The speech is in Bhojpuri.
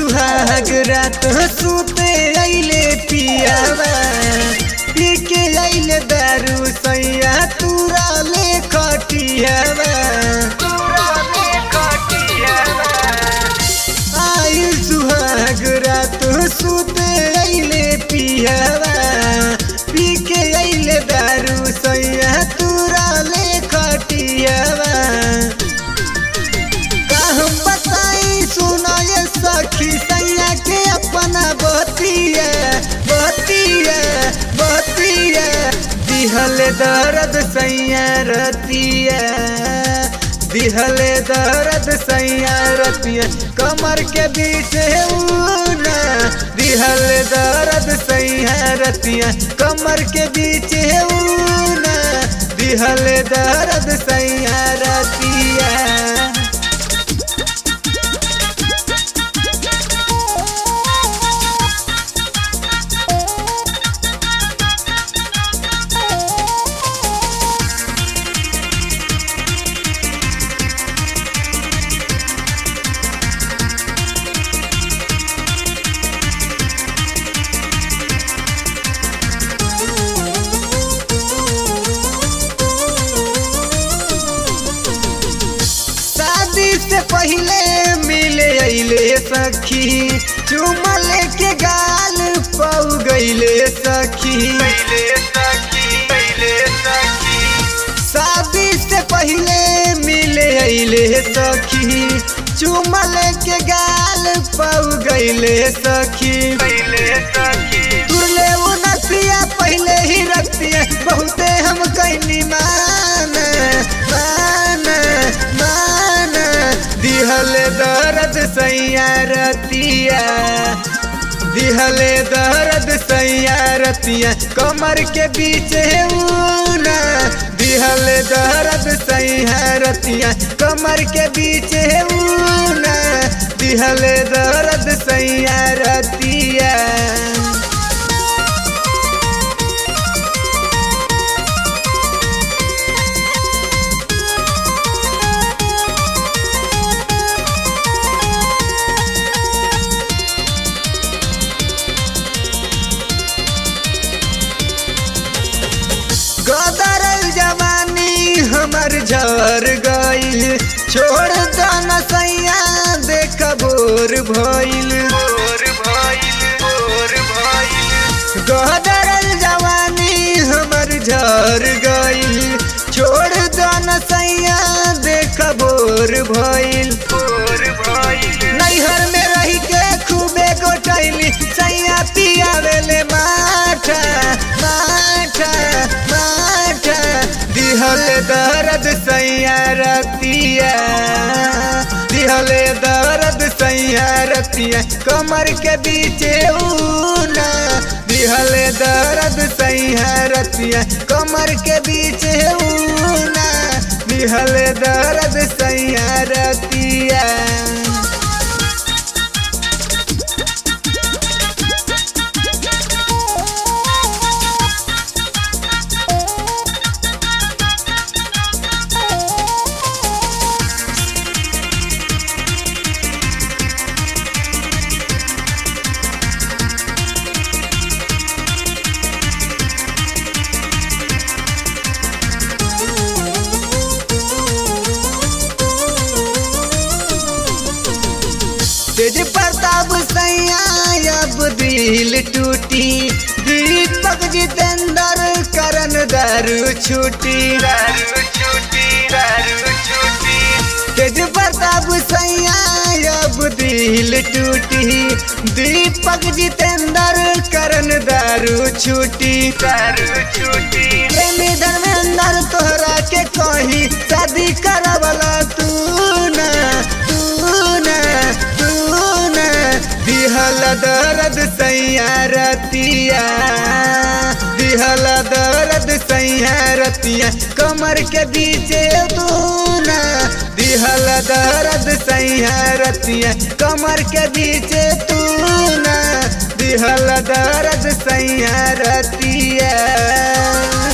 सुहाग रात सुते अइले पियावा पी के अइले दारू सैया तुरा ले खटियावा आयु सुहाग रात सुते अइले पियावा पी के अइले दारू सैया तुरा ले खटियावा का हम बताई सुनाए सखी सैया के अपना बतिया बतिया बतिया दिहल दर्द सैया रतिया दिहल दर्द सैया रतिया कमर के बीच ऊना दिहल दर्द सैया रतिया कमर के बीच ऊना दिहल दर्द सैया रतिया शादी से पहले मिले अइले सखी चुमल के गाल पौ गइले सखी शादी से पहले मिले अइले सखी चुमल के गाल पौ गइले सखी तुरले वो नसिया पहले ही रखतिया बहुते हम कैनी मान मान मान दिहल दर्द सैया रतिया दिहल दर्द सैया रतिया कमर के बीच ऊना दिहल दर्द सैया रतिया कमर के बीच ऊना दिहल दर्द सैया रतिया गदरल जवानी हमर झर गइल छोड़ दन सैया देख बोर भइल गदरल जवानी हमर झर गइल छोड़ दन सैया देख बोर भइल नैहर में रही के खूबे गोटैली सैया पियावेले माठा माठा माठा दिहल दर्द सैया रतिया दिहल दर्द सैया रतिया कमर के बीच ऊना दिहल दर्द सैया रतिया कमर के बीच ऊना दिहल दर्द सैया रतिया तेज प्रताप सैया अब दिल टूटी दीपक जितेंद्र करन दारू छूटी तेज प्रताप सैया अब दिल टूटी दीपक जितेंद्र करन दारू छूटी प्रेमी धर्मेंद्र तोहरा के कही शादी करवला तू ना तू ना तू ना दिहल दर्द सैया रतिया दिहल दर्द सैया रतिया कमर के बीच तू ना दिहल दर्द सैया रतिया कमर के बीच तू ना दिहल दर्द सैया रतिया